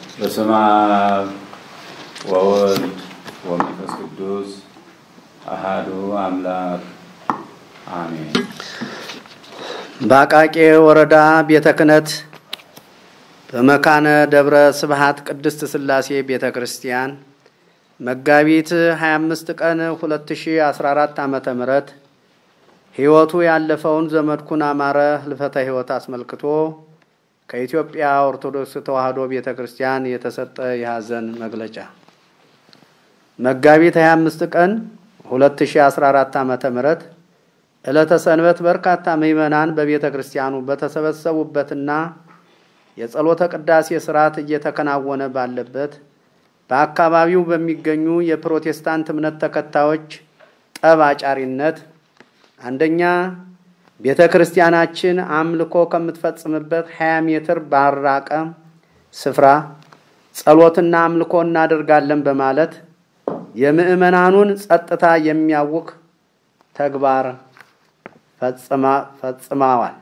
በስመ አብ ወወልድ ወመንፈስ ቅዱስ አሃዱ አምላክ አሜን። በአቃቂ ወረዳ ቤተ ክህነት በመካነ ደብረ ስብሃት ቅድስት ሥላሴ ቤተ ክርስቲያን መጋቢት 25 ቀን 2014 ዓመተ ምህረት ሕይወቱ ያለፈውን ዘመድኩን አማረ ህልፈተ ሕይወት አስመልክቶ ከኢትዮጵያ ኦርቶዶክስ ተዋሕዶ ቤተ ክርስቲያን የተሰጠ የሐዘን መግለጫ መጋቢት 25 ቀን 2014 ዓመተ ምህረት ዕለተ ሰንበት በርካታ ምዕመናን በቤተ ክርስቲያኑ በተሰበሰቡበትና የጸሎተ ቅዳሴ ስርዓት እየተከናወነ ባለበት በአካባቢው በሚገኙ የፕሮቴስታንት እምነት ተከታዮች ጠብ አጫሪነት አንደኛ ቤተ ክርስቲያናችን አምልኮ ከምትፈጽምበት 20 ሜትር ባራቀ ስፍራ ጸሎትና አምልኮ እናደርጋለን በማለት የምዕመናኑን ጸጥታ የሚያውክ ተግባር ፈጽመዋል።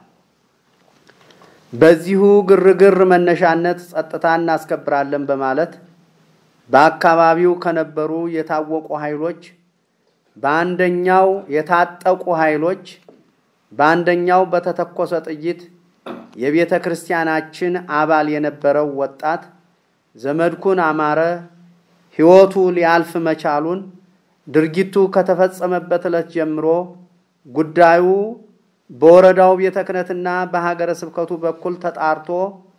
በዚሁ ግርግር መነሻነት ጸጥታ እናስከብራለን በማለት በአካባቢው ከነበሩ የታወቁ ኃይሎች በአንደኛው የታጠቁ ኃይሎች በአንደኛው በተተኮሰ ጥይት የቤተ ክርስቲያናችን አባል የነበረው ወጣት ዘመድኩን አማረ ሕይወቱ ሊያልፍ መቻሉን ድርጊቱ ከተፈጸመበት ዕለት ጀምሮ ጉዳዩ በወረዳው ቤተ ክህነትና በሀገረ ስብከቱ በኩል ተጣርቶ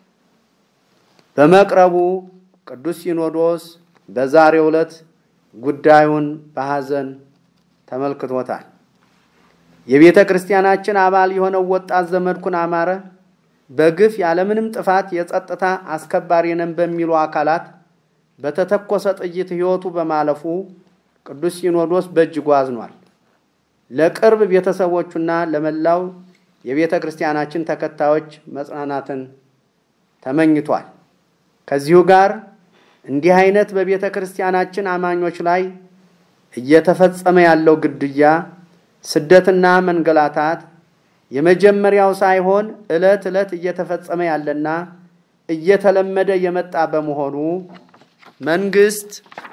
በመቅረቡ ቅዱስ ሲኖዶስ በዛሬው ዕለት ጉዳዩን በሐዘን ተመልክቶታል። የቤተ ክርስቲያናችን አባል የሆነው ወጣት ዘመድኩን አማረ በግፍ ያለምንም ጥፋት የጸጥታ አስከባሪ ነን በሚሉ አካላት በተተኮሰ ጥይት ሕይወቱ በማለፉ ቅዱስ ሲኖዶስ በእጅጉ አዝኗል። ለቅርብ ቤተሰቦቹና ለመላው የቤተ ክርስቲያናችን ተከታዮች መጽናናትን ተመኝቷል። ከዚሁ ጋር እንዲህ አይነት በቤተ ክርስቲያናችን አማኞች ላይ እየተፈጸመ ያለው ግድያ፣ ስደትና መንገላታት የመጀመሪያው ሳይሆን ዕለት ዕለት እየተፈጸመ ያለና እየተለመደ የመጣ በመሆኑ መንግስት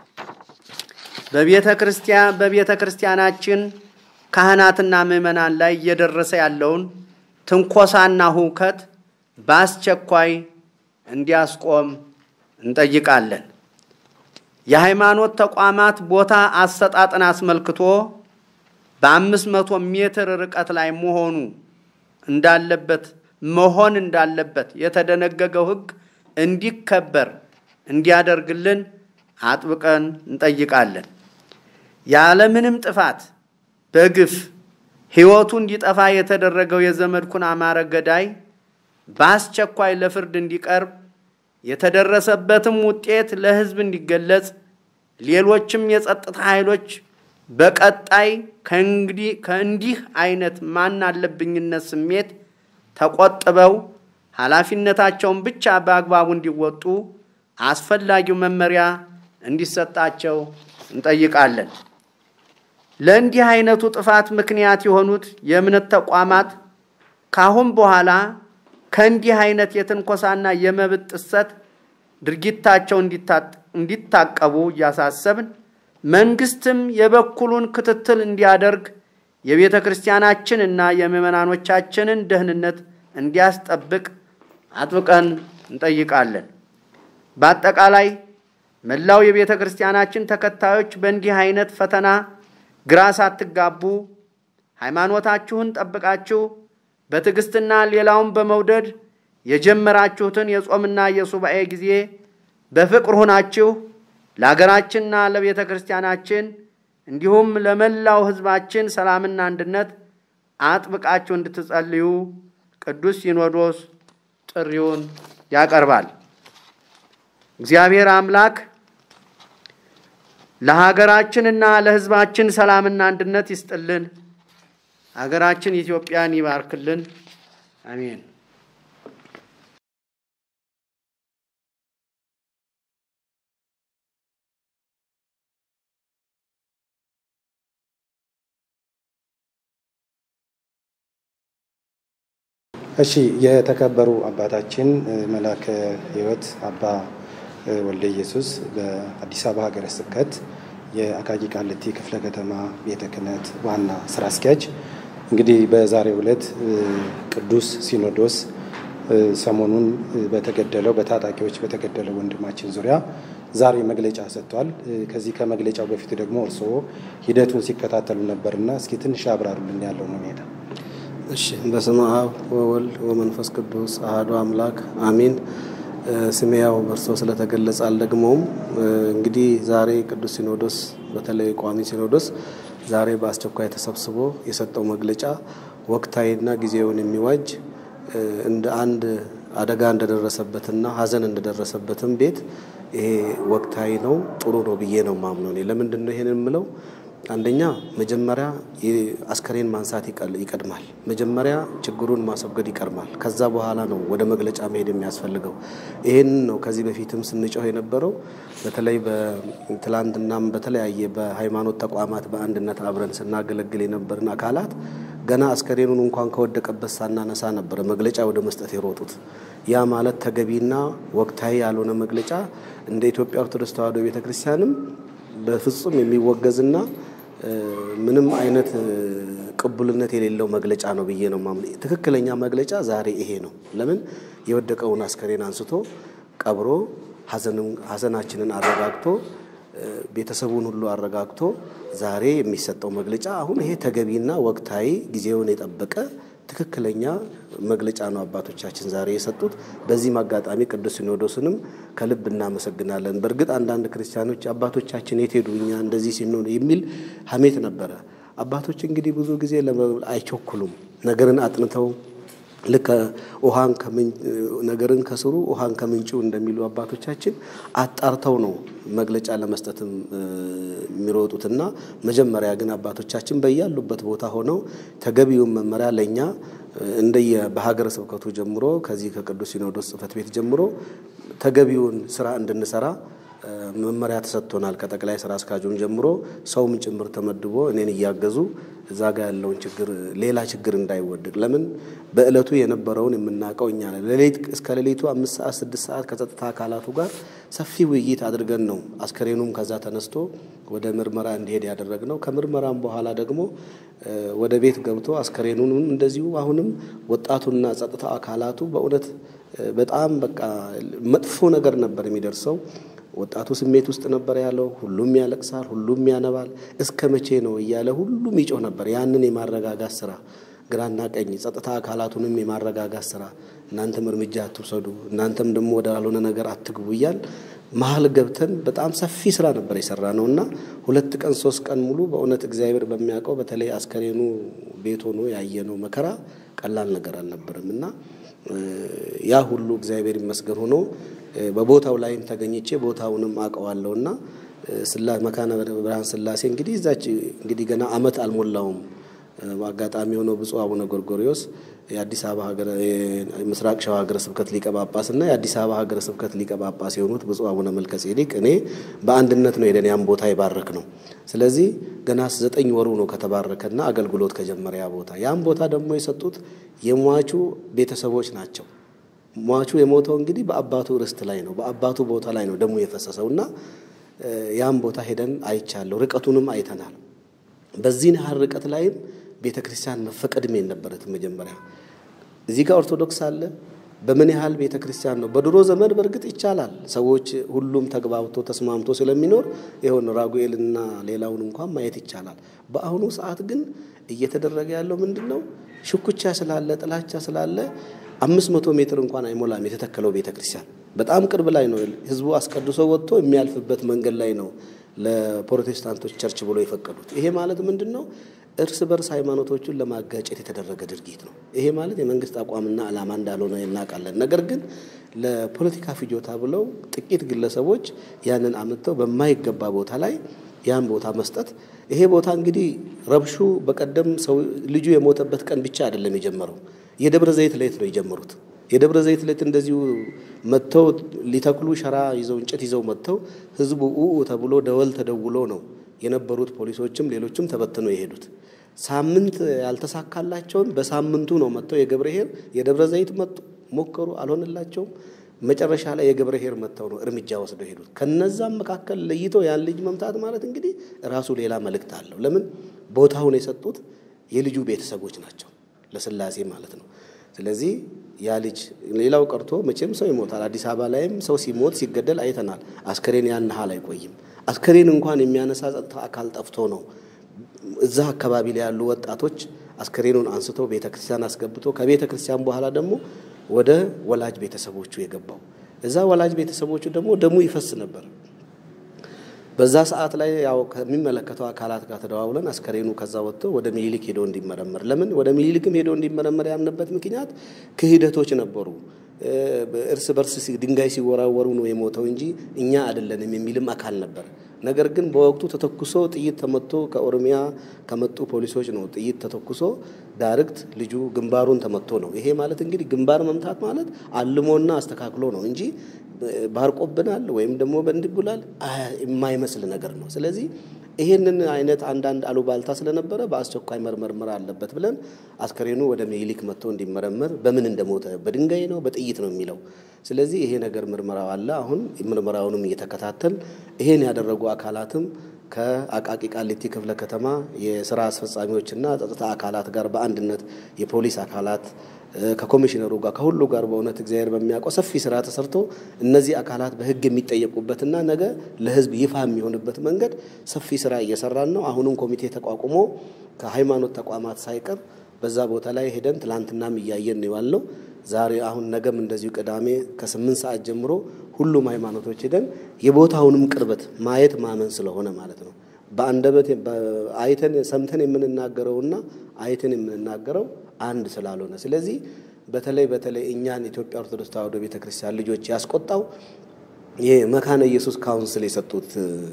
በቤተ ክርስቲያን በቤተ ክርስቲያናችን ካህናትና ምዕመናን ላይ እየደረሰ ያለውን ትንኮሳና ሁከት በአስቸኳይ እንዲያስቆም እንጠይቃለን። የሃይማኖት ተቋማት ቦታ አሰጣጥን አስመልክቶ በአምስት መቶ ሜትር ርቀት ላይ መሆኑ እንዳለበት መሆን እንዳለበት የተደነገገው ሕግ እንዲከበር እንዲያደርግልን አጥብቀን እንጠይቃለን። ያለምንም ጥፋት በግፍ ሕይወቱ እንዲጠፋ የተደረገው የዘመድኩን አማረ ገዳይ በአስቸኳይ ለፍርድ እንዲቀርብ የተደረሰበትም ውጤት ለሕዝብ እንዲገለጽ ሌሎችም የጸጥታ ኃይሎች በቀጣይ ከእንዲህ አይነት ማን አለብኝነት ስሜት ተቆጥበው ኃላፊነታቸውን ብቻ በአግባቡ እንዲወጡ አስፈላጊው መመሪያ እንዲሰጣቸው እንጠይቃለን። ለእንዲህ አይነቱ ጥፋት ምክንያት የሆኑት የእምነት ተቋማት ካሁን በኋላ ከእንዲህ አይነት የትንኮሳና የመብት ጥሰት ድርጊታቸው እንዲታቀቡ እያሳሰብን መንግስትም የበኩሉን ክትትል እንዲያደርግ የቤተ ክርስቲያናችን እና የምዕመናኖቻችንን ደህንነት እንዲያስጠብቅ አጥብቀን እንጠይቃለን። በአጠቃላይ መላው የቤተ ክርስቲያናችን ተከታዮች በእንዲህ አይነት ፈተና ግራ ሳትጋቡ ሃይማኖታችሁን ጠብቃችሁ በትዕግስትና ሌላውን በመውደድ የጀመራችሁትን የጾምና የሱባኤ ጊዜ በፍቅር ሆናችሁ ለሀገራችንና ለቤተ ክርስቲያናችን እንዲሁም ለመላው ሕዝባችን ሰላምና አንድነት አጥብቃችሁ እንድትጸልዩ ቅዱስ ሲኖዶስ ጥሪውን ያቀርባል። እግዚአብሔር አምላክ ለሀገራችንና ለሕዝባችን ሰላምና አንድነት ይስጥልን። ሀገራችን ኢትዮጵያን ይባርክልን። አሜን። እሺ የተከበሩ አባታችን መላከ ሕይወት አባ ወልደ ኢየሱስ በአዲስ አበባ ሀገረ ስብከት የአቃቂ ቃሊቲ ክፍለ ከተማ ቤተ ክህነት ዋና ስራ አስኪያጅ። እንግዲህ በዛሬው ዕለት ቅዱስ ሲኖዶስ ሰሞኑን በተገደለው በታጣቂዎች በተገደለው ወንድማችን ዙሪያ ዛሬ መግለጫ ሰጥቷል። ከዚህ ከመግለጫው በፊት ደግሞ እርስዎ ሂደቱን ሲከታተሉ ነበርና እስኪ ትንሽ አብራሩልን ያለውን ሁኔታ። እሺ፣ በስመ አብ ወወልድ ወመንፈስ ቅዱስ አሐዱ አምላክ አሚን። ስሜ ያው በእርሶ ስለተገለጸ አልደግመውም። እንግዲህ ዛሬ ቅዱስ ሲኖዶስ በተለይ ቋሚ ሲኖዶስ ዛሬ በአስቸኳይ ተሰብስቦ የሰጠው መግለጫ ወቅታዊና ጊዜውን የሚዋጅ እንደ አንድ አደጋ እንደደረሰበትና ሐዘን እንደደረሰበትም ቤት ይሄ ወቅታዊ ነው፣ ጥሩ ነው ብዬ ነው ማምነው። እኔ ለምንድን ነው ይሄን የምለው? አንደኛ መጀመሪያ አስከሬን ማንሳት ይቀድማል። መጀመሪያ ችግሩን ማስወገድ ይቀድማል። ከዛ በኋላ ነው ወደ መግለጫ መሄድ የሚያስፈልገው። ይህን ነው ከዚህ በፊትም ስንጮህ የነበረው። በተለይ በትላንትናም በተለያየ በሃይማኖት ተቋማት በአንድነት አብረን ስናገለግል የነበርን አካላት ገና አስከሬኑን እንኳን ከወደቀበት ሳናነሳ ነበረ መግለጫ ወደ መስጠት የሮጡት። ያ ማለት ተገቢና ወቅታዊ ያልሆነ መግለጫ እንደ ኢትዮጵያ ኦርቶዶክስ ተዋሕዶ ቤተ ክርስቲያንም በፍጹም የሚወገዝና ምንም አይነት ቅቡልነት የሌለው መግለጫ ነው ብዬ ነው ማምነ። ትክክለኛ መግለጫ ዛሬ ይሄ ነው። ለምን የወደቀውን አስከሬን አንስቶ ቀብሮ ሐዘናችንን አረጋግቶ ቤተሰቡን ሁሉ አረጋግቶ ዛሬ የሚሰጠው መግለጫ አሁን ይሄ ተገቢና ወቅታዊ ጊዜውን የጠበቀ ትክክለኛ መግለጫ ነው አባቶቻችን ዛሬ የሰጡት። በዚህም አጋጣሚ ቅዱስ ሲኖዶስንም ከልብ እናመሰግናለን። በእርግጥ አንዳንድ ክርስቲያኖች አባቶቻችን የት ሄዱ እኛ እንደዚህ ሲኖር የሚል ሀሜት ነበረ። አባቶች እንግዲህ ብዙ ጊዜ አይቸኩሉም። ነገርን አጥንተው ልክ ውሃን ነገርን ከስሩ ውሃን ከምንጩ እንደሚሉ አባቶቻችን አጣርተው ነው መግለጫ ለመስጠትም የሚሮጡትና መጀመሪያ ግን አባቶቻችን በያሉበት ቦታ ሆነው ተገቢውን መመሪያ ለእኛ እንደየ በሀገረ ስብከቱ ጀምሮ ከዚህ ከቅዱስ ሲኖዶስ ጽሕፈት ቤት ጀምሮ ተገቢውን ስራ እንድንሰራ መመሪያ ተሰጥቶናል። ከጠቅላይ ስራ አስኪያጁም ጀምሮ ሰውም ጭምር ተመድቦ እኔን እያገዙ እዛ ጋ ያለውን ችግር ሌላ ችግር እንዳይወድቅ ለምን በእለቱ የነበረውን የምናውቀው እኛ ነን። ሌሊት እስከ ሌሊቱ አምስት ሰዓት ስድስት ሰዓት ከጸጥታ አካላቱ ጋር ሰፊ ውይይት አድርገን ነው አስከሬኑም ከዛ ተነስቶ ወደ ምርመራ እንዲሄድ ያደረግነው። ከምርመራም በኋላ ደግሞ ወደ ቤት ገብቶ አስከሬኑንም እንደዚሁ አሁንም ወጣቱና ጸጥታ አካላቱ በእውነት በጣም በቃ መጥፎ ነገር ነበር የሚደርሰው። ወጣቱ ስሜት ውስጥ ነበር ያለው። ሁሉም ያለቅሳል፣ ሁሉም ያነባል። እስከ መቼ ነው እያለ ሁሉም ይጮህ ነበር። ያንን የማረጋጋት ስራ ግራና ቀኝ ጸጥታ አካላቱንም የማረጋጋት ስራ፣ እናንተም እርምጃ አትውሰዱ፣ እናንተም ደግሞ ወደ ያልሆነ ነገር አትግቡ እያል መሀል ገብተን በጣም ሰፊ ስራ ነበር የሰራ ነው እና ሁለት ቀን ሶስት ቀን ሙሉ በእውነት እግዚአብሔር በሚያውቀው በተለይ አስከሬኑ ቤት ሆኖ ያየነው መከራ ቀላል ነገር አልነበረም እና ያ ሁሉ እግዚአብሔር ይመስገን ሆኖ በቦታው ላይም ተገኝቼ ቦታውንም አውቀዋለሁና ስላ መካነ ብርሃን ስላሴ እንግዲህ እዛች እንግዲህ ገና አመት አልሞላውም። በአጋጣሚ የሆነው ብፁዕ አቡነ ጎርጎሪዎስ የአዲስ አበባ ሀገረ ምስራቅ ሸዋ ሀገረ ስብከት ሊቀ ጳጳስ እና የአዲስ አበባ ሀገረ ስብከት ሊቀ ጳጳስ የሆኑት ብፁዕ አቡነ መልከ ጼዴቅ እኔ በአንድነት ነው ሄደን ያን ቦታ ይባረክ ነው። ስለዚህ ገና ዘጠኝ ወሩ ነው ከተባረከና አገልግሎት ከጀመረ ያ ቦታ ያን ቦታ ደግሞ የሰጡት የሟቹ ቤተሰቦች ናቸው። ሟቹ የሞተው እንግዲህ በአባቱ ርስት ላይ ነው፣ በአባቱ ቦታ ላይ ነው ደሙ የፈሰሰው እና ያን ቦታ ሄደን አይቻለሁ። ርቀቱንም አይተናል። በዚህን ያህል ርቀት ላይም ቤተ ክርስቲያን መፈቀድም የነበረትም መጀመሪያ እዚህ ጋር ኦርቶዶክስ አለ። በምን ያህል ቤተ ክርስቲያን ነው? በድሮ ዘመን በእርግጥ ይቻላል፣ ሰዎች ሁሉም ተግባብቶ ተስማምቶ ስለሚኖር ይሆን ራጉኤልና ሌላውን እንኳን ማየት ይቻላል። በአሁኑ ሰዓት ግን እየተደረገ ያለው ምንድን ነው? ሽኩቻ ስላለ ጥላቻ ስላለ አምስት መቶ ሜትር እንኳን አይሞላም የተተከለው ቤተ ክርስቲያን በጣም ቅርብ ላይ ነው። ህዝቡ አስቀድሶ ወጥቶ የሚያልፍበት መንገድ ላይ ነው ለፕሮቴስታንቶች ቸርች ብሎ የፈቀዱት። ይሄ ማለት ምንድን ነው? እርስ በርስ ሃይማኖቶቹን ለማጋጨት የተደረገ ድርጊት ነው። ይሄ ማለት የመንግስት አቋምና ዓላማ እንዳልሆነ እናውቃለን። ነገር ግን ለፖለቲካ ፍጆታ ብለው ጥቂት ግለሰቦች ያንን አምጥተው በማይገባ ቦታ ላይ ያን ቦታ መስጠት ይሄ ቦታ እንግዲህ ረብሹ በቀደም ሰው ልጁ የሞተበት ቀን ብቻ አይደለም የጀመረው የደብረ ዘይት ሌት ነው የጀመሩት። የደብረ ዘይት ሌት እንደዚሁ መጥተው ሊተክሉ ሸራ ይዘው እንጨት ይዘው መጥተው ህዝቡ ኡ ተብሎ ደወል ተደውሎ ነው የነበሩት ፖሊሶችም ሌሎችም ተበትነው የሄዱት። ሳምንት ያልተሳካላቸውን በሳምንቱ ነው መጥተው የገብርኄር የደብረ ዘይት መጡ ሞከሩ፣ አልሆንላቸውም። መጨረሻ ላይ የገብረ ኄር መጥተው ነው እርምጃ ወስደው ሄዱት። ከነዛም መካከል ለይቶ ያን ልጅ መምታት ማለት እንግዲህ ራሱ ሌላ መልእክት አለው። ለምን ቦታውን የሰጡት የልጁ ቤተሰቦች ናቸው፣ ለስላሴ ማለት ነው። ስለዚህ ያ ልጅ ሌላው ቀርቶ መቼም ሰው ይሞታል። አዲስ አበባ ላይም ሰው ሲሞት ሲገደል አይተናል። አስከሬን ያን ያህል አይቆይም። አስከሬን እንኳን የሚያነሳ ጸጥታ አካል ጠፍቶ ነው እዛ አካባቢ ላይ ያሉ ወጣቶች አስከሬኑን አንስቶ ቤተ ክርስቲያን አስገብቶ ከቤተ ክርስቲያን በኋላ ደግሞ ወደ ወላጅ ቤተሰቦቹ የገባው። እዛ ወላጅ ቤተሰቦቹ ደግሞ ደሙ ይፈስ ነበር። በዛ ሰዓት ላይ ያው ከሚመለከተው አካላት ጋር ተደዋውለን አስከሬኑ ከዛ ወጥቶ ወደ ሚኒሊክ ሄዶ እንዲመረመር ለምን ወደ ሚኒሊክም ሄዶ እንዲመረመር ያምንበት ምክንያት ክህደቶች ነበሩ። እርስ በርስ ድንጋይ ሲወራወሩ ነው የሞተው እንጂ እኛ አይደለንም የሚልም አካል ነበር። ነገር ግን በወቅቱ ተተኩሶ ጥይት ተመቶ ከኦሮሚያ ከመጡ ፖሊሶች ነው ጥይት ተተኩሶ ዳርግት ልጁ ግንባሩን ተመቶ ነው። ይሄ ማለት እንግዲህ ግንባር መምታት ማለት አልሞና አስተካክሎ ነው እንጂ ባርቆብናል ወይም ደግሞ በእንድቡላል የማይመስል ነገር ነው። ስለዚህ ይሄንን አይነት አንዳንድ አሉባልታ ስለነበረ በአስቸኳይ መርመርመር አለበት ብለን አስከሬኑ ወደ ሚኒሊክ መጥቶ እንዲመረመር በምን እንደሞተ በድንጋይ ነው በጥይት ነው የሚለው። ስለዚህ ይሄ ነገር ምርመራው አለ። አሁን ምርመራውንም እየተከታተል ይሄን ያደረጉ አካላትም ከአቃቂ ቃሊቲ ክፍለ ከተማ የስራ አስፈጻሚዎችና ጸጥታ አካላት ጋር በአንድነት የፖሊስ አካላት ከኮሚሽነሩ ጋር ከሁሉ ጋር በእውነት እግዚአብሔር በሚያውቀው ሰፊ ስራ ተሰርቶ እነዚህ አካላት በሕግ የሚጠየቁበትና ነገ ለሕዝብ ይፋ የሚሆንበት መንገድ ሰፊ ስራ እየሰራን ነው። አሁንም ኮሚቴ ተቋቁሞ ከሃይማኖት ተቋማት ሳይቀር በዛ ቦታ ላይ ሄደን ትላንትናም እያየን ነው ያለው። ዛሬ አሁን ነገም እንደዚሁ ቅዳሜ ከስምንት ሰዓት ጀምሮ ሁሉም ሃይማኖቶች ሄደን የቦታውንም ቅርበት ማየት ማመን ስለሆነ ማለት ነው በአንደበት አይተን ሰምተን የምንናገረውና አይተን የምንናገረው አንድ ስላልሆነ፣ ስለዚህ በተለይ በተለይ እኛን ኢትዮጵያ ኦርቶዶክስ ተዋሕዶ ቤተ ክርስቲያን ልጆች ያስቆጣው የመካነ ኢየሱስ ካውንስል የሰጡት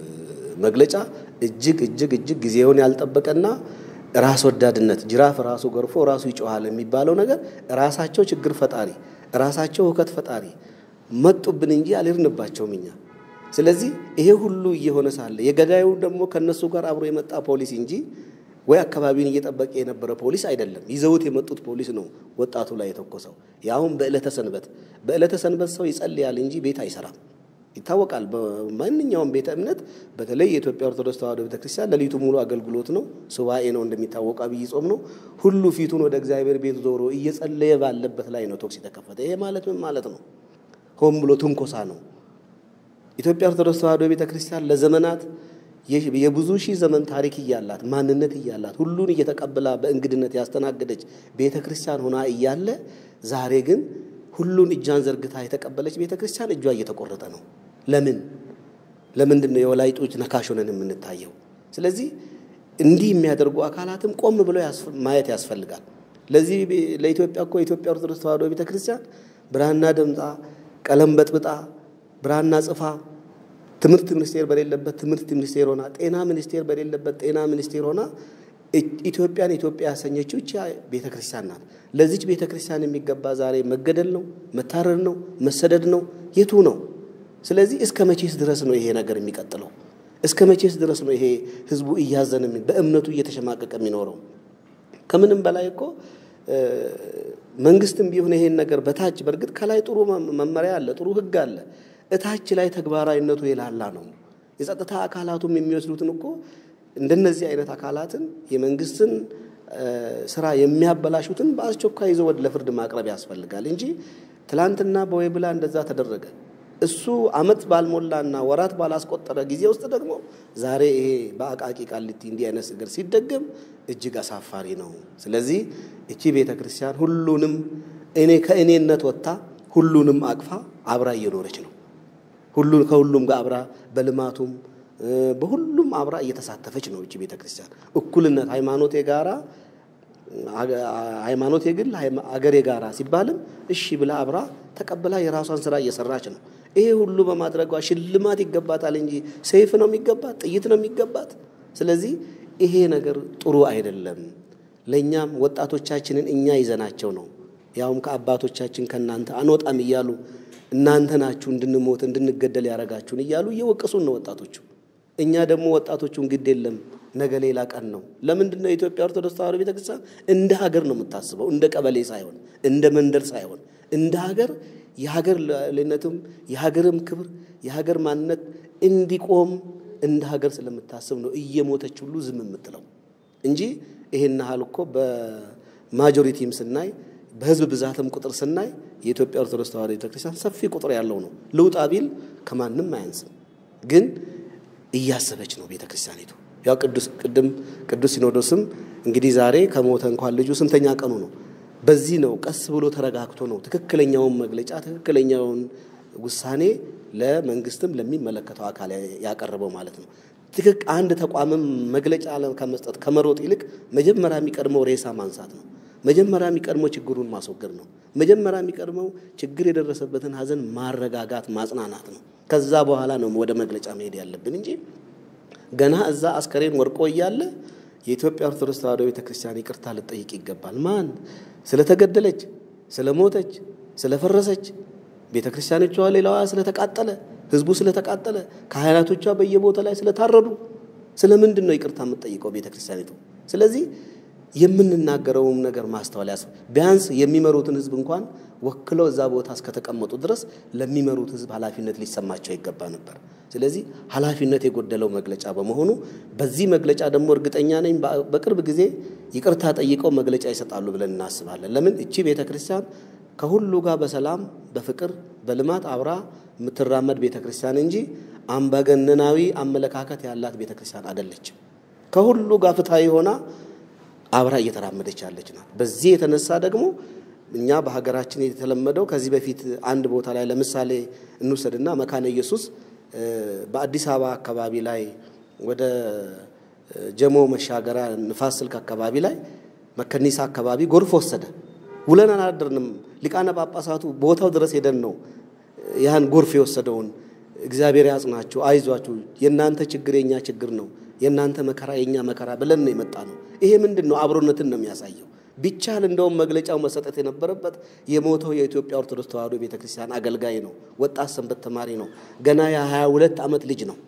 መግለጫ እጅግ እጅግ እጅግ ጊዜውን ያልጠበቀና ራስ ወዳድነት ጅራፍ ራሱ ገርፎ ራሱ ይጮሃል የሚባለው ነገር ራሳቸው ችግር ፈጣሪ ራሳቸው ሁከት ፈጣሪ መጡብን እንጂ አልሄድንባቸውም እኛ ስለዚህ ይሄ ሁሉ እየሆነ ሳለ የገዳዩ ደግሞ ከነሱ ጋር አብሮ የመጣ ፖሊስ እንጂ ወይ አካባቢውን እየጠበቀ የነበረ ፖሊስ አይደለም። ይዘውት የመጡት ፖሊስ ነው ወጣቱ ላይ የተኮሰው። ያሁን በዕለተ ሰንበት በዕለተ ሰንበት ሰው ይጸልያል እንጂ ቤት አይሰራም። ይታወቃል። በማንኛውም ቤተ እምነት በተለይ የኢትዮጵያ ኦርቶዶክስ ተዋሕዶ ቤተክርስቲያን ሌሊቱ ሙሉ አገልግሎት ነው። ሱባኤ ነው እንደሚታወቅ አብይ ጾም ነው። ሁሉ ፊቱን ወደ እግዚአብሔር ቤት ዞሮ እየጸለየ ባለበት ላይ ነው ቶክስ የተከፈተ። ይሄ ማለት ምን ማለት ነው? ሆን ብሎ ትንኮሳ ነው። ኢትዮጵያ ኦርቶዶክስ ተዋሕዶ ቤተ ክርስቲያን ለዘመናት የብዙ ሺህ ዘመን ታሪክ እያላት ማንነት እያላት ሁሉን እየተቀበላ በእንግድነት ያስተናገደች ቤተ ክርስቲያን ሆና እያለ ዛሬ ግን ሁሉን እጇን ዘርግታ የተቀበለች ቤተ ክርስቲያን እጇ እየተቆረጠ ነው። ለምን ለምንድን ነው የወላይጦች ነካሽ ሆነን የምንታየው? ስለዚህ እንዲህ የሚያደርጉ አካላትም ቆም ብለው ማየት ያስፈልጋል። ለዚህ ለኢትዮጵያ እኮ የኢትዮጵያ ኦርቶዶክስ ተዋሕዶ ቤተ ክርስቲያን ብራና ደምጣ ቀለም በጥብጣ ብራና ጽፋ ትምህርት ሚኒስቴር በሌለበት ትምህርት ሚኒስቴር ሆና ጤና ሚኒስቴር በሌለበት ጤና ሚኒስቴር ሆና ኢትዮጵያን ኢትዮጵያ ያሰኘችው ብቻ ቤተ ክርስቲያን ናት። ለዚች ቤተ ክርስቲያን የሚገባ ዛሬ መገደል ነው፣ መታረድ ነው፣ መሰደድ ነው፣ የቱ ነው? ስለዚህ እስከ መቼስ ድረስ ነው ይሄ ነገር የሚቀጥለው? እስከ መቼስ ድረስ ነው ይሄ ህዝቡ እያዘነ በእምነቱ እየተሸማቀቀ የሚኖረው? ከምንም በላይ እኮ መንግስትም ቢሆን ይሄን ነገር በታች በእርግጥ ከላይ ጥሩ መመሪያ አለ፣ ጥሩ ህግ አለ። እታች ላይ ተግባራዊነቱ የላላ ነው። የጸጥታ አካላቱም የሚወስዱትን እኮ እንደነዚህ አይነት አካላትን የመንግስትን ስራ የሚያበላሹትን በአስቸኳይ ይዘው ወደ ለፍርድ ማቅረብ ያስፈልጋል እንጂ ትላንትና በወይብላ እንደዛ ተደረገ። እሱ አመት ባልሞላና ወራት ባላስቆጠረ ጊዜ ውስጥ ደግሞ ዛሬ ይሄ በአቃቂ ቃሊቲ እንዲህ አይነት ነገር ሲደገም እጅግ አሳፋሪ ነው። ስለዚህ እቺ ቤተ ክርስቲያን ሁሉንም እኔ ከእኔነት ወጥታ ሁሉንም አቅፋ አብራ እየኖረች ነው። ሁሉ ከሁሉም ጋር አብራ በልማቱም በሁሉም አብራ እየተሳተፈች ነው። እቺ ቤተ ክርስቲያን እኩልነት፣ ሃይማኖት የጋራ ሃይማኖት የግል አገር የጋራ ሲባልም እሺ ብላ አብራ ተቀብላ የራሷን ስራ እየሰራች ነው። ይሄ ሁሉ በማድረጓ ሽልማት ይገባታል እንጂ ሰይፍ ነው የሚገባት፣ ጥይት ነው የሚገባት። ስለዚህ ይሄ ነገር ጥሩ አይደለም። ለእኛም ወጣቶቻችንን እኛ ይዘናቸው ነው ያውም ከአባቶቻችን ከእናንተ አንወጣም እያሉ እናንተ ናችሁ እንድንሞት እንድንገደል ያደረጋችሁን እያሉ እየወቀሱን ነው ወጣቶቹ። እኛ ደግሞ ወጣቶቹን ግድ የለም ነገ ሌላ ቀን ነው። ለምንድን ነው የኢትዮጵያ ኦርቶዶክስ ተዋሕዶ ቤተክርስቲያን እንደ ሀገር ነው የምታስበው፣ እንደ ቀበሌ ሳይሆን እንደ መንደር ሳይሆን እንደ ሀገር የሀገር ሉዓላዊነትም የሀገርም ክብር የሀገር ማንነት እንዲቆም እንደ ሀገር ስለምታስብ ነው እየሞተች ሁሉ ዝም የምትለው እንጂ ይሄን ያህል እኮ በማጆሪቲም ስናይ በህዝብ ብዛትም ቁጥር ስናይ የኢትዮጵያ ኦርቶዶክስ ተዋሕዶ ቤተክርስቲያን ሰፊ ቁጥር ያለው ነው። ልውጣ ቢል ከማንም አያንስም። ግን እያሰበች ነው ቤተክርስቲያኒቱ። ያው ቅዱስ ቅድም ቅዱስ ሲኖዶስም እንግዲህ ዛሬ ከሞተ እንኳን ልጁ ስንተኛ ቀኑ ነው? በዚህ ነው ቀስ ብሎ ተረጋግቶ ነው ትክክለኛውን መግለጫ ትክክለኛውን ውሳኔ ለመንግስትም ለሚመለከተው አካል ያቀረበው ማለት ነው። ትክክ አንድ ተቋምም መግለጫ ከመስጠት ከመሮጥ ይልቅ መጀመሪያ የሚቀድመው ሬሳ ማንሳት ነው። መጀመሪያ የሚቀድመው ችግሩን ማስወገድ ነው። መጀመሪያ የሚቀድመው ችግር የደረሰበትን ሀዘን ማረጋጋት፣ ማጽናናት ነው። ከዛ በኋላ ነው ወደ መግለጫ መሄድ ያለብን እንጂ ገና እዛ አስከሬን ወርቆ እያለ የኢትዮጵያ ኦርቶዶክስ ተዋሕዶ ቤተክርስቲያን ይቅርታ ልጠይቅ ይገባል። ማን ስለተገደለች፣ ስለሞተች፣ ስለፈረሰች ቤተ ክርስቲያኖቿ ሌላዋ ስለተቃጠለ፣ ህዝቡ ስለተቃጠለ፣ ካህናቶቿ በየቦታ ላይ ስለታረዱ ስለምንድን ነው ይቅርታ የምትጠይቀው ቤተ ክርስቲያኒቱ? ስለዚህ የምንናገረውም ነገር ማስተዋል ያስ ቢያንስ የሚመሩትን ህዝብ እንኳን ወክለው እዛ ቦታ እስከተቀመጡ ድረስ ለሚመሩት ህዝብ ኃላፊነት ሊሰማቸው ይገባ ነበር። ስለዚህ ኃላፊነት የጎደለው መግለጫ በመሆኑ በዚህ መግለጫ ደግሞ እርግጠኛ ነኝ በቅርብ ጊዜ ይቅርታ ጠይቀው መግለጫ ይሰጣሉ ብለን እናስባለን። ለምን እቺ ቤተ ክርስቲያን ከሁሉ ጋር በሰላም በፍቅር በልማት አብራ የምትራመድ ቤተ ክርስቲያን እንጂ አምባገነናዊ አመለካከት ያላት ቤተ ክርስቲያን አይደለችም። ከሁሉ ጋር ፍትሐዊ ሆና አብራ እየተራመደች ያለች ናት። በዚህ የተነሳ ደግሞ እኛ በሀገራችን የተለመደው ከዚህ በፊት አንድ ቦታ ላይ ለምሳሌ እንውሰድና መካነ ኢየሱስ በአዲስ አበባ አካባቢ ላይ ወደ ጀሞ መሻገሪያ ንፋስ ስልክ አካባቢ ላይ መከኒሳ አካባቢ ጎርፍ ወሰደ። ውለን አላደርንም። ሊቃነ ጳጳሳቱ ቦታው ድረስ ሄደን ነው ያን ጎርፍ የወሰደውን እግዚአብሔር ያጽናችሁ፣ አይዟችሁ፣ የእናንተ ችግር የእኛ ችግር ነው፣ የእናንተ መከራ የእኛ መከራ ብለን ነው የመጣ ነው። ይሄ ምንድን ነው? አብሮነትን ነው የሚያሳየው። ቢቻል እንደውም መግለጫው መሰጠት የነበረበት የሞተው የኢትዮጵያ ኦርቶዶክስ ተዋሕዶ ቤተ ክርስቲያን አገልጋይ ነው፣ ወጣት ሰንበት ተማሪ ነው፣ ገና የሀያ ሁለት ዓመት ልጅ ነው።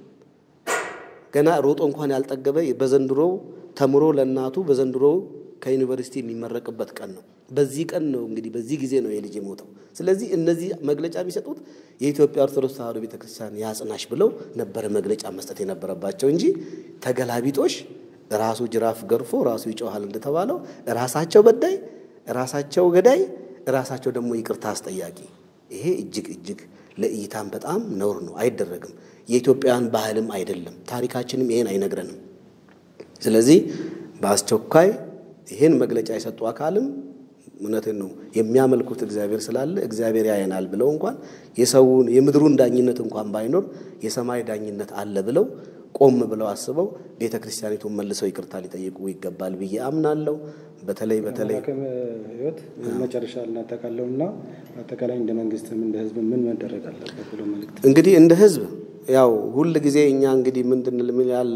ገና ሮጦ እንኳን ያልጠገበ በዘንድሮ ተምሮ ለእናቱ በዘንድሮ ከዩኒቨርሲቲ የሚመረቅበት ቀን ነው። በዚህ ቀን ነው እንግዲህ በዚህ ጊዜ ነው የልጅ የሞተው። ስለዚህ እነዚህ መግለጫ የሚሰጡት የኢትዮጵያ ኦርቶዶክስ ተዋሕዶ ቤተክርስቲያን ያጽናሽ ብለው ነበረ መግለጫ መስጠት የነበረባቸው እንጂ ተገላቢጦሽ ራሱ ጅራፍ ገርፎ ራሱ ይጮሃል እንደተባለው ራሳቸው በዳይ፣ ራሳቸው ገዳይ፣ ራሳቸው ደግሞ ይቅርታ አስጠያቂ። ይሄ እጅግ እጅግ ለእይታም በጣም ነውር ነው፣ አይደረግም። የኢትዮጵያውያን ባህልም አይደለም፣ ታሪካችንም ይሄን አይነግረንም። ስለዚህ በአስቸኳይ ይህን መግለጫ የሰጡ አካልም እውነትን ነው የሚያመልኩት እግዚአብሔር ስላለ እግዚአብሔር ያየናል ብለው እንኳን የሰውን የምድሩን ዳኝነት እንኳን ባይኖር የሰማይ ዳኝነት አለ ብለው ቆም ብለው አስበው ቤተ ክርስቲያኒቱን መልሰው ይቅርታ ሊጠይቁ ይገባል ብዬ አምናለሁ። በተለይ በተለይ ህይወት መጨረሻ እናጠቃለውና አጠቃላይ እንደ መንግስትም እንደ ህዝብ ምን መደረግ አለበት ብሎ መልእክት እንግዲህ እንደ ህዝብ ያው ሁል ጊዜ እኛ እንግዲህ ምንድን ያል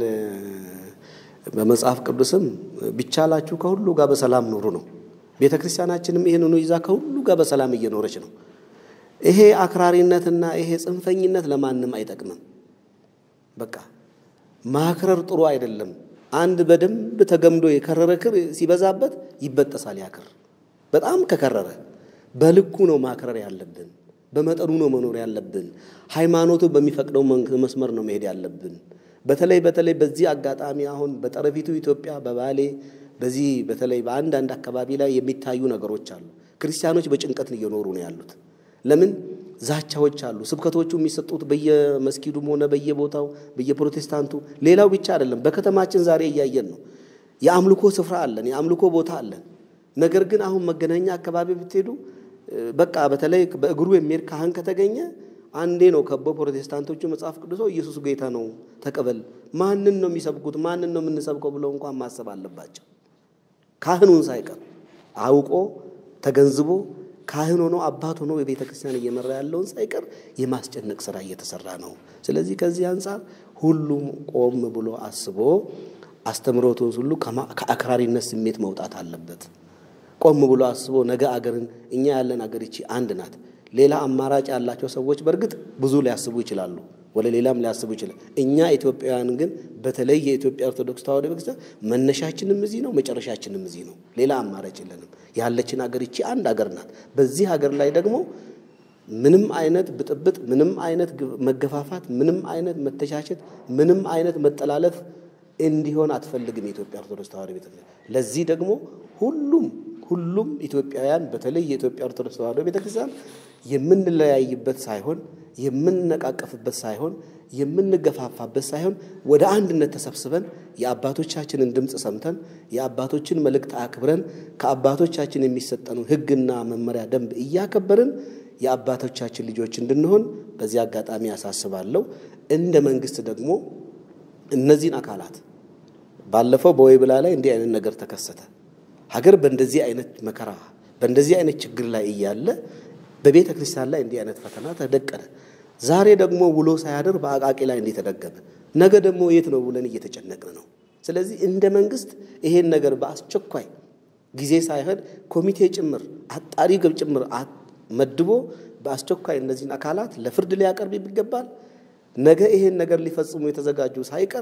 በመጽሐፍ ቅዱስም ቢቻላችሁ ከሁሉ ጋር በሰላም ኑሩ ነው። ቤተ ክርስቲያናችንም ይህንኑ ይዛ ከሁሉ ጋር በሰላም እየኖረች ነው። ይሄ አክራሪነትና ይሄ ጽንፈኝነት ለማንም አይጠቅምም። በቃ ማክረር ጥሩ አይደለም። አንድ በደንብ ተገምዶ የከረረ ክር ሲበዛበት ይበጠሳል። ያክር በጣም ከከረረ በልኩ ነው ማክረር ያለብን። በመጠኑ ነው መኖር ያለብን። ሃይማኖቱ በሚፈቅደው መስመር ነው መሄድ ያለብን። በተለይ በተለይ በዚህ አጋጣሚ አሁን በጠረፊቱ ኢትዮጵያ በባሌ በዚህ በተለይ በአንዳንድ አካባቢ ላይ የሚታዩ ነገሮች አሉ። ክርስቲያኖች በጭንቀት እየኖሩ ነው ያሉት። ለምን ዛቻዎች አሉ። ስብከቶቹ የሚሰጡት በየመስጊዱም ሆነ በየቦታው በየፕሮቴስታንቱ፣ ሌላው ብቻ አይደለም። በከተማችን ዛሬ እያየን ነው። የአምልኮ ስፍራ አለን፣ የአምልኮ ቦታ አለን። ነገር ግን አሁን መገናኛ አካባቢ ብትሄዱ በቃ በተለይ በእግሩ የሚሄድ ካህን ከተገኘ አንዴ ነው ከበው ፕሮቴስታንቶቹ መጽሐፍ ቅዱሶ ኢየሱስ ጌታ ነው ተቀበል፣ ማንን ነው የሚሰብኩት? ማንን ነው የምንሰብከው ብለው እንኳን ማሰብ አለባቸው። ካህኑን ሳይቀር አውቆ ተገንዝቦ ካህን ሆኖ አባት ሆኖ የቤተ ክርስቲያን እየመራ ያለውን ሳይቀር የማስጨነቅ ስራ እየተሰራ ነው። ስለዚህ ከዚህ አንጻር ሁሉም ቆም ብሎ አስቦ አስተምሮቱን ሁሉ ከአክራሪነት ስሜት መውጣት አለበት። ቆም ብሎ አስቦ ነገ አገርን እኛ ያለን አገር ይቺ አንድ ናት። ሌላ አማራጭ ያላቸው ሰዎች በእርግጥ ብዙ ሊያስቡ ይችላሉ፣ ወደ ሌላም ሊያስቡ ይችላል። እኛ ኢትዮጵያውያን ግን በተለይ የኢትዮጵያ ኦርቶዶክስ ተዋሕዶ ቤተክርስቲያን መነሻችንም እዚህ ነው፣ መጨረሻችንም እዚህ ነው። ሌላ አማራጭ የለንም። ያለችን ሀገር ይቺ አንድ ሀገር ናት። በዚህ ሀገር ላይ ደግሞ ምንም አይነት ብጥብጥ፣ ምንም አይነት መገፋፋት፣ ምንም አይነት መተቻቸት፣ ምንም አይነት መጠላለፍ እንዲሆን አትፈልግም የኢትዮጵያ ኦርቶዶክስ ተዋሕዶ ቤተክርስቲያን። ለዚህ ደግሞ ሁሉም ሁሉም ኢትዮጵያውያን በተለይ የኢትዮጵያ ኦርቶዶክስ ተዋሕዶ ቤተክርስቲያን የምንለያይበት ሳይሆን የምንነቃቀፍበት ሳይሆን የምንገፋፋበት ሳይሆን ወደ አንድነት ተሰብስበን የአባቶቻችንን ድምፅ ሰምተን የአባቶችን መልእክት አክብረን ከአባቶቻችን የሚሰጠንን ሕግና መመሪያ ደንብ እያከበርን የአባቶቻችን ልጆች እንድንሆን በዚህ አጋጣሚ ያሳስባለሁ። እንደ መንግስት ደግሞ እነዚህን አካላት ባለፈው በወይብላ ላይ እንዲህ አይነት ነገር ተከሰተ። ሀገር በእንደዚህ አይነት መከራ በእንደዚህ አይነት ችግር ላይ እያለ በቤተ ክርስቲያን ላይ እንዲህ አይነት ፈተና ተደቀነ። ዛሬ ደግሞ ውሎ ሳያድር በአቃቂ ላይ እንዲህ ተደገመ። ነገ ደግሞ የት ነው ብለን እየተጨነቅን ነው። ስለዚህ እንደ መንግስት ይሄን ነገር በአስቸኳይ ጊዜ ሳይሆን ኮሚቴ ጭምር አጣሪ ግብ ጭምር መድቦ በአስቸኳይ እነዚህን አካላት ለፍርድ ሊያቀርብ ይገባል። ነገ ይሄን ነገር ሊፈጽሙ የተዘጋጁ ሳይቀር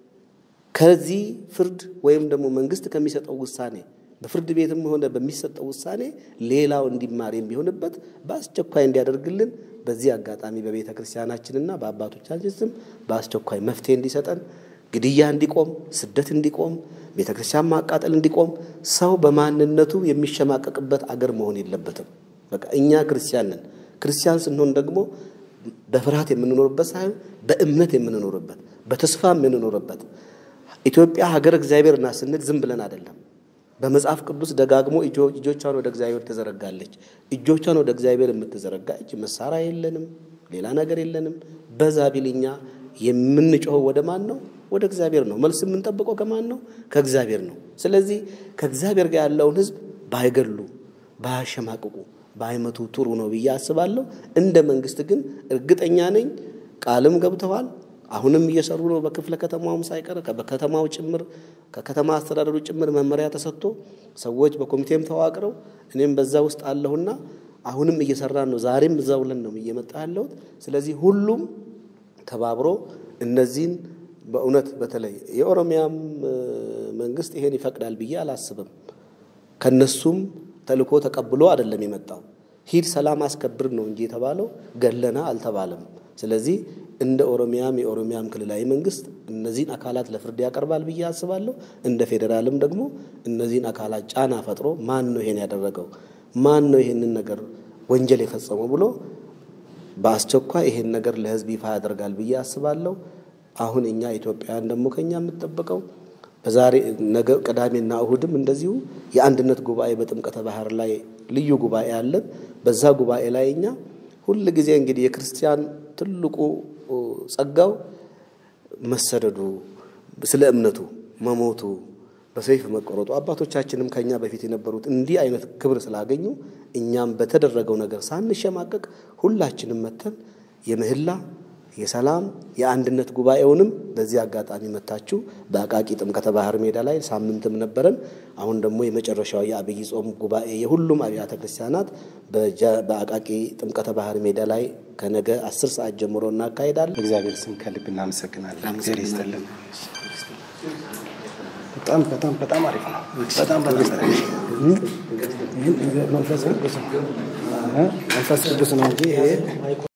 ከዚህ ፍርድ ወይም ደግሞ መንግስት ከሚሰጠው ውሳኔ በፍርድ ቤትም ሆነ በሚሰጠው ውሳኔ ሌላው እንዲማር የሚሆንበት በአስቸኳይ እንዲያደርግልን በዚህ አጋጣሚ በቤተ ክርስቲያናችንና በአባቶቻችን ስም በአስቸኳይ መፍትሄ እንዲሰጠን፣ ግድያ እንዲቆም፣ ስደት እንዲቆም፣ ቤተ ክርስቲያን ማቃጠል እንዲቆም፣ ሰው በማንነቱ የሚሸማቀቅበት አገር መሆን የለበትም። በቃ እኛ ክርስቲያን ነን። ክርስቲያን ስንሆን ደግሞ በፍርሃት የምንኖርበት ሳይሆን በእምነት የምንኖርበት በተስፋ የምንኖርበት ኢትዮጵያ ሀገር እግዚአብሔር ናት ስንል ዝም ብለን አይደለም። በመጽሐፍ ቅዱስ ደጋግሞ እጆቿን ወደ እግዚአብሔር ትዘረጋለች። እጆቿን ወደ እግዚአብሔር የምትዘረጋ እጅ መሳሪያ የለንም፣ ሌላ ነገር የለንም። በዛ ቢልኛ የምንጮኸው ወደ ማን ነው? ወደ እግዚአብሔር ነው። መልስ የምንጠብቀው ከማን ነው? ከእግዚአብሔር ነው። ስለዚህ ከእግዚአብሔር ጋር ያለውን ሕዝብ ባይገሉ፣ ባያሸማቅቁ፣ ባይመቱ ጥሩ ነው ብዬ አስባለሁ። እንደ መንግስት ግን እርግጠኛ ነኝ ቃልም ገብተዋል አሁንም እየሰሩ ነው። በክፍለ ከተማውም ሳይቀር በከተማው ጭምር ከከተማ አስተዳደሩ ጭምር መመሪያ ተሰጥቶ ሰዎች በኮሚቴም ተዋቅረው እኔም በዛ ውስጥ አለሁና አሁንም እየሰራን ነው። ዛሬም እዛ ውለን ነው እየመጣ ያለሁት። ስለዚህ ሁሉም ተባብሮ እነዚህን በእውነት በተለይ የኦሮሚያም መንግስት ይሄን ይፈቅዳል ብዬ አላስብም። ከነሱም ተልእኮ ተቀብሎ አይደለም የመጣው። ሂድ ሰላም አስከብር ነው እንጂ የተባለው ገለና አልተባለም። ስለዚህ እንደ ኦሮሚያም የኦሮሚያም ክልላዊ መንግስት እነዚህን አካላት ለፍርድ ያቀርባል ብዬ አስባለሁ። እንደ ፌዴራልም ደግሞ እነዚህን አካላት ጫና ፈጥሮ ማን ነው ይሄን ያደረገው፣ ማን ነው ይሄንን ነገር ወንጀል የፈጸመው ብሎ በአስቸኳይ ይሄን ነገር ለህዝብ ይፋ ያደርጋል ብዬ አስባለሁ። አሁን እኛ ኢትዮጵያውያን ደግሞ ከኛ የምጠበቀው በዛሬ ነገ ቅዳሜና እሁድም እንደዚሁ የአንድነት ጉባኤ በጥምቀተ ባህር ላይ ልዩ ጉባኤ አለን። በዛ ጉባኤ ላይ እኛ ሁል ጊዜ እንግዲህ የክርስቲያን ትልቁ ጸጋው መሰደዱ፣ ስለ እምነቱ መሞቱ፣ በሰይፍ መቆረጡ አባቶቻችንም ከኛ በፊት የነበሩት እንዲህ አይነት ክብር ስላገኙ እኛም በተደረገው ነገር ሳንሸማቀቅ ሁላችንም መተን የምህላ የሰላም የአንድነት ጉባኤውንም በዚህ አጋጣሚ መታችሁ በአቃቂ ጥምቀተ ባህር ሜዳ ላይ ሳምንትም ነበረን። አሁን ደግሞ የመጨረሻው የአብይ ጾም ጉባኤ የሁሉም አብያተ ክርስቲያናት በአቃቂ ጥምቀተ ባህር ሜዳ ላይ ከነገ አስር ሰዓት ጀምሮ እናካሄዳለን። እግዚአብሔር ስም ከልብ እናመሰግናለን። እግዚአብሔር ይስጥልን። በጣም በጣም በጣም አሪፍ ነው። በጣም በጣም መንፈስ ቅዱስ ነው መንፈስ ቅዱስ ነው እንጂ ይሄ